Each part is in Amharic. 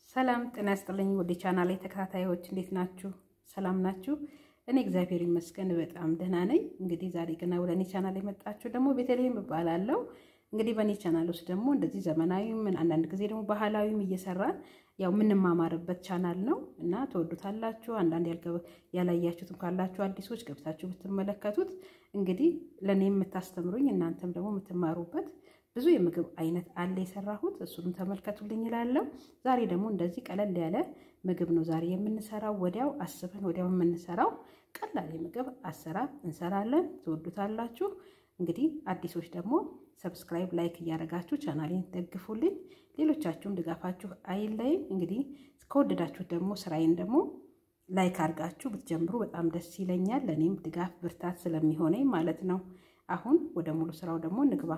ሰላም ጤና ይስጥልኝ። ወደ ቻናሌ ተከታታዮች እንዴት ናችሁ? ሰላም ናችሁ? እኔ እግዚአብሔር ይመስገን በጣም ደህና ነኝ። እንግዲህ ዛሬ ገና ወደ እኔ ቻናል የመጣችሁ ደግሞ ቤተልሔም እባላለሁ። እንግዲህ በእኔ ቻናል ውስጥ ደግሞ እንደዚህ ዘመናዊ ምን አንዳንድ ጊዜ ደግሞ ባህላዊም እየሰራን ያው የምንማማርበት ቻናል ነው እና ትወዱታላችሁ። አንዳንድ ያላያችሁትም ካላችሁ አዲሶች ገብታችሁ ብትመለከቱት እንግዲህ ለእኔ የምታስተምሩኝ እናንተም ደግሞ የምትማሩበት ብዙ የምግብ አይነት አለ የሰራሁት፣ እሱንም ተመልከቱልኝ እላለሁ። ዛሬ ደግሞ እንደዚህ ቀለል ያለ ምግብ ነው ዛሬ የምንሰራው። ወዲያው አስበን ወዲያው የምንሰራው ቀላል የምግብ አሰራር እንሰራለን። ትወዱታላችሁ። እንግዲህ አዲሶች ደግሞ ሰብስክራይብ፣ ላይክ እያደረጋችሁ ቻናሌን ደግፉልኝ። ሌሎቻችሁም ድጋፋችሁ አይለይም። እንግዲህ ከወደዳችሁ ደግሞ ስራዬን ደግሞ ላይክ አድርጋችሁ ብትጀምሩ በጣም ደስ ይለኛል። ለእኔም ድጋፍ ብርታት ስለሚሆነኝ ማለት ነው። አሁን ወደ ሙሉ ስራው ደግሞ እንግባ።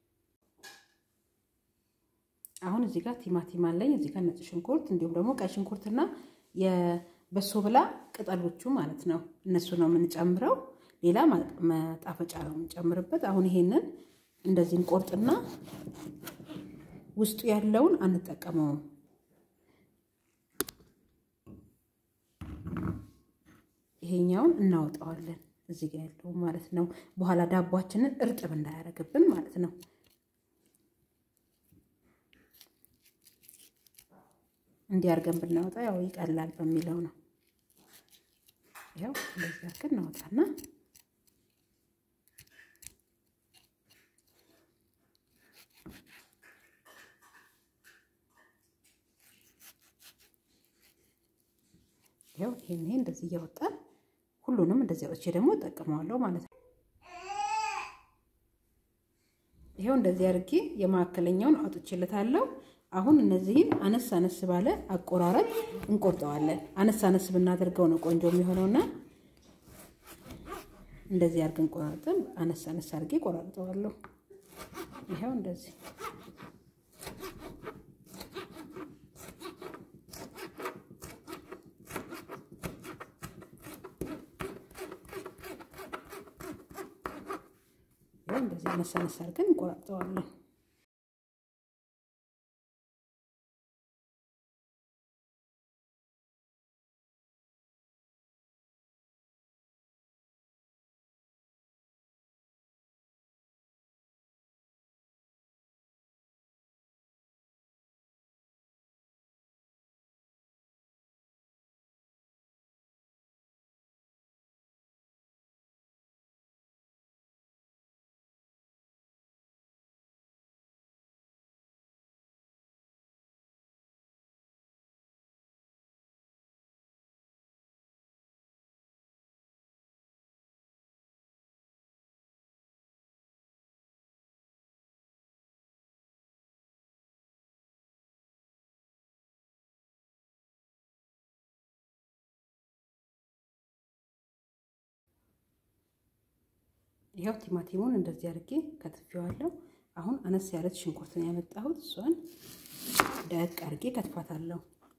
አሁን እዚህ ጋር ቲማቲም አለኝ። እዚህ ጋር ነጭ ሽንኩርት እንዲሁም ደግሞ ቀይ ሽንኩርትና የበሶ ብላ ቅጠሎቹ ማለት ነው። እነሱ ነው የምንጨምረው። ሌላ መጣፈጫ ነው የምንጨምርበት። አሁን ይሄንን እንደዚህ እንቆርጥና ውስጡ ያለውን አንጠቀመውም። ይሄኛውን እናወጣዋለን። እዚህ ጋር ያለው ማለት ነው። በኋላ ዳቧችንን እርጥብ እንዳያደርግብን ማለት ነው። እንዲያርገን ብናወጣ ያው ይቀላል በሚለው ነው። ያው እንደዚህ አድርገን እናወጣና ያው ይሄን ይሄ እንደዚህ እያወጣን ሁሉንም እንደዚህ አውጥቼ ደግሞ እጠቀመዋለሁ ማለት ነው። ይሄው እንደዚህ አድርጌ የመካከለኛውን አውጥቼለታለሁ። አሁን እነዚህን አነስ አነስ ባለ አቆራረጥ እንቆርጠዋለን። አነስ አነስ ብናደርገው ነው ቆንጆ የሚሆነውና እንደዚህ አድርገን ቆራርጠን አነስ አነስ አድርጌ ቆራርጠዋለሁ። ይሄው እንደዚህ እንደዚህ አነስ አነስ አድርገን እንቆራርጠዋለን። ይኸው ቲማቲሙን እንደዚህ አድርጌ ከትፌዋለሁ። አሁን አነስ ያለች ሽንኩርት ነው ያመጣሁት። እሷን ደቅ አድርጌ ከትፋታለሁ።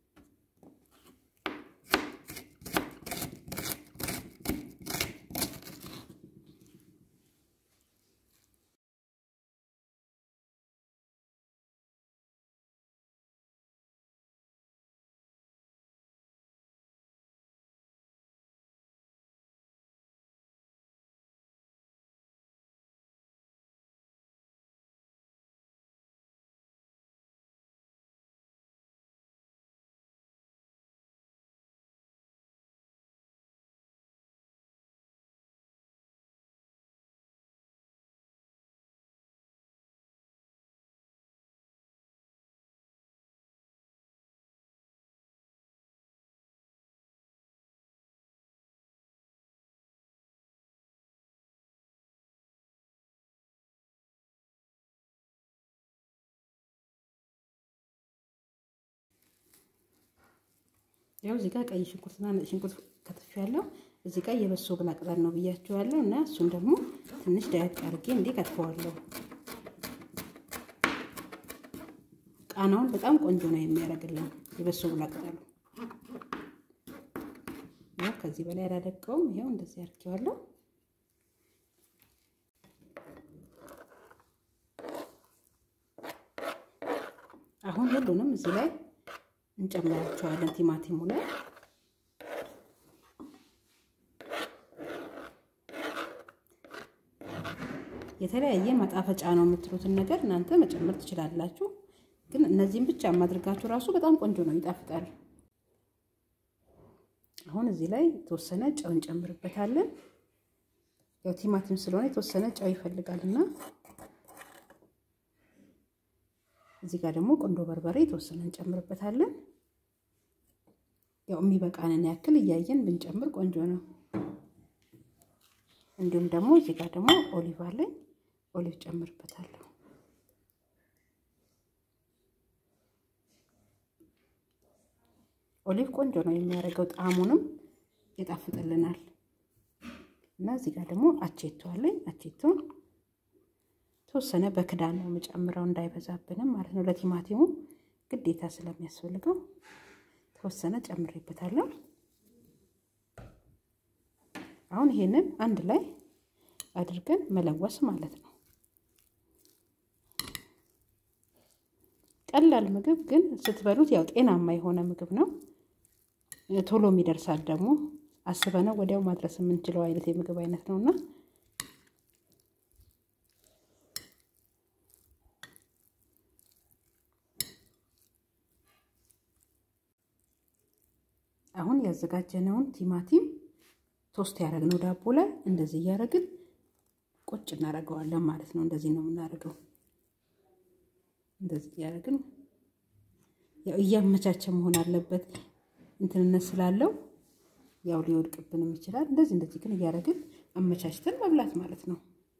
ያው እዚህ ጋር ቀይ ሽንኩርትና ነጭ ሽንኩርት ከትፌያለሁ። እዚህ ጋር የበሶ ብላ ቅጠል ነው ብያችኋለሁ እና እሱን ደግሞ ትንሽ ዳያቅ አድርጌ እንዴ ከትፈዋለሁ። ቃናውን በጣም ቆንጆ ነው የሚያደርግልን የበሶ ብላ ቅጠሉ። ያው ከዚህ በላይ አላደቀውም። ይኸው እንደዚህ አድርጌዋለሁ። አሁን ሁሉንም እዚህ ላይ እንጨምራቸዋለን ቲማቲሙ ላይ የተለያየ ማጣፈጫ ነው የምትሉትን ነገር እናንተ መጨመር ትችላላችሁ። ግን እነዚህም ብቻ ማድረጋችሁ ራሱ በጣም ቆንጆ ነው፣ ይጣፍጣል። አሁን እዚህ ላይ የተወሰነ ጨው እንጨምርበታለን። ያው ቲማቲም ስለሆነ የተወሰነ ጨው ይፈልጋል እና እዚህ ጋር ደግሞ ቆንጆ በርበሬ የተወሰነ እንጨምርበታለን። ያው የሚበቃንን ያክል እያየን ብንጨምር ቆንጆ ነው። እንዲሁም ደግሞ እዚህ ጋር ደግሞ ኦሊቭ አለኝ። ኦሊቭ ጨምርበታለሁ። ኦሊቭ ቆንጆ ነው የሚያደርገው፣ ጣዕሙንም ይጣፍጥልናል። እና እዚህ ጋር ደግሞ አቼቶ አለኝ። አቼቶን ተወሰነ በክዳን ነው የምጨምረው እንዳይበዛብንም ማለት ነው። ለቲማቲሙ ግዴታ ስለሚያስፈልገው ተወሰነ ጨምሬበታለሁ። አሁን ይሄንን አንድ ላይ አድርገን መለወስ ማለት ነው። ቀላል ምግብ ግን ስትበሉት ያው ጤናማ የሆነ ምግብ ነው። ቶሎ የሚደርሳል ደግሞ አስበነው ወዲያው ማድረስ የምንችለው አይነት የምግብ አይነት ነውና አሁን ያዘጋጀነውን ቲማቲም ቶስት ያደረግነው ዳቦ ላይ እንደዚህ እያደረግን ቁጭ እናደርገዋለን ማለት ነው። እንደዚህ ነው የምናደርገው። እንደዚህ እያደረግን ያው እያመቻቸ መሆን አለበት። እንትንነት ስላለው ያው ሊወድቅብንም ይችላል። እንደዚህ እንደዚህ ግን እያደረግን አመቻችተን መብላት ማለት ነው።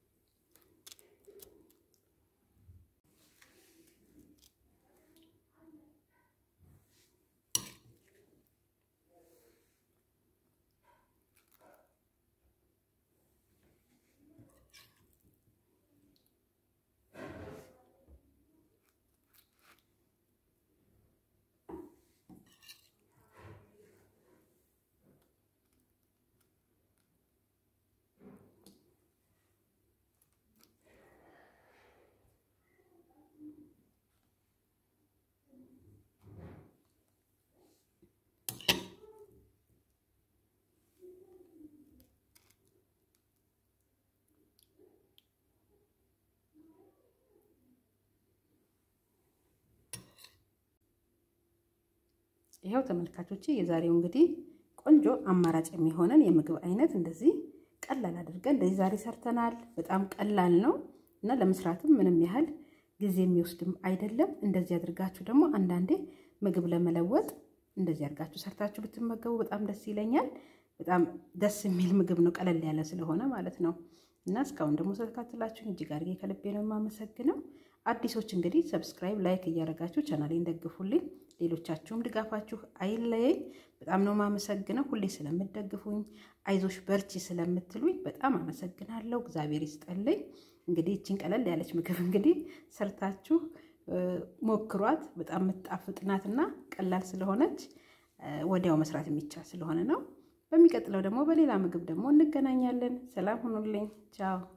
ይኸው ተመልካቾቼ የዛሬው እንግዲህ ቆንጆ አማራጭ የሚሆነን የምግብ አይነት እንደዚህ ቀላል አድርገን እንደዚህ ዛሬ ሰርተናል። በጣም ቀላል ነው እና ለመስራትም ምንም ያህል ጊዜ የሚወስድም አይደለም። እንደዚህ አድርጋችሁ ደግሞ አንዳንዴ ምግብ ለመለወጥ እንደዚህ አድርጋችሁ ሰርታችሁ ብትመገቡ በጣም ደስ ይለኛል። በጣም ደስ የሚል ምግብ ነው፣ ቀለል ያለ ስለሆነ ማለት ነው። እና እስካሁን ደግሞ ስለተከታተላችሁኝ እጅግ አድርጌ ከልቤ ነው የማመሰግነው። አዲሶች እንግዲህ ሰብስክራይብ፣ ላይክ እያደረጋችሁ ቻናሌን ደግፉልኝ። ሌሎቻችሁም ድጋፋችሁ አይለየኝ። በጣም ነው የማመሰግነው ሁሌ ስለምትደግፉኝ፣ አይዞሽ በርቺ ስለምትሉኝ በጣም አመሰግናለሁ። እግዚአብሔር ይስጠልኝ። እንግዲህ ይችን ቀለል ያለች ምግብ እንግዲህ ሰርታችሁ ሞክሯት። በጣም የምትጣፍጥ ናትና ቀላል ስለሆነች ወዲያው መስራት የሚቻል ስለሆነ ነው። በሚቀጥለው ደግሞ በሌላ ምግብ ደግሞ እንገናኛለን። ሰላም ሁኑልኝ። ቻው